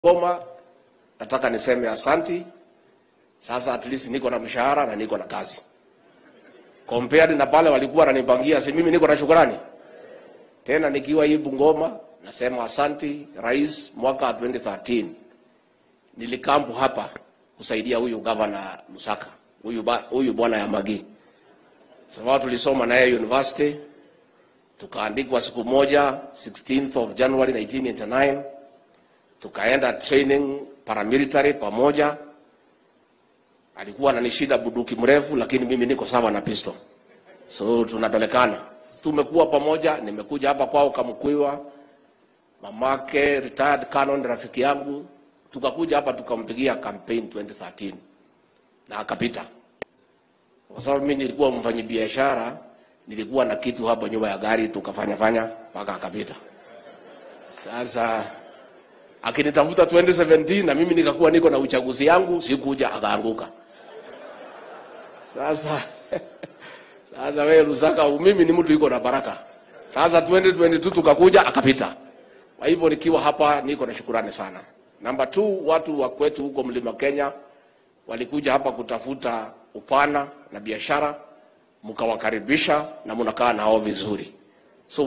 Goma, nataka niseme asanti. Sasa at least niko na mshahara na niko na kazi compared na pale walikuwa wananipangia, si mimi niko na shukrani tena. Nikiwa hii Bungoma nasema asanti rais. Mwaka wa 2013 nilikampu hapa kusaidia huyu gavana Lusaka, huyu ba- huyu bwana ya Magi, sababu tulisoma naye university, tukaandikwa siku moja 16th of January 1989 tukaenda training paramilitary pamoja. Alikuwa ananishida buduki mrefu, lakini mimi niko sawa na pistol, so tunapelekana. Tumekuwa pamoja, nimekuja hapa kwao Kamkwiwa, mamake retired canon, rafiki yangu, tukakuja hapa tukampigia campaign 2013 na akapita, kwa sababu mimi nilikuwa mfanyabiashara, nilikuwa na kitu hapo nyuma ya gari, tukafanya fanya mpaka akapita. Sasa akinitafuta 2017 na mimi nikakuwa niko na uchaguzi yangu, sikuja, akaanguka. Sasa sasa wewe Lusaka, mimi ni mtu iko na baraka. Sasa 2022 tukakuja, akapita. Kwa hivyo nikiwa hapa niko na shukurani sana. Namba 2 watu wa kwetu huko Mlima Kenya walikuja hapa kutafuta upana na biashara, mkawakaribisha na mnakaa nao vizuri.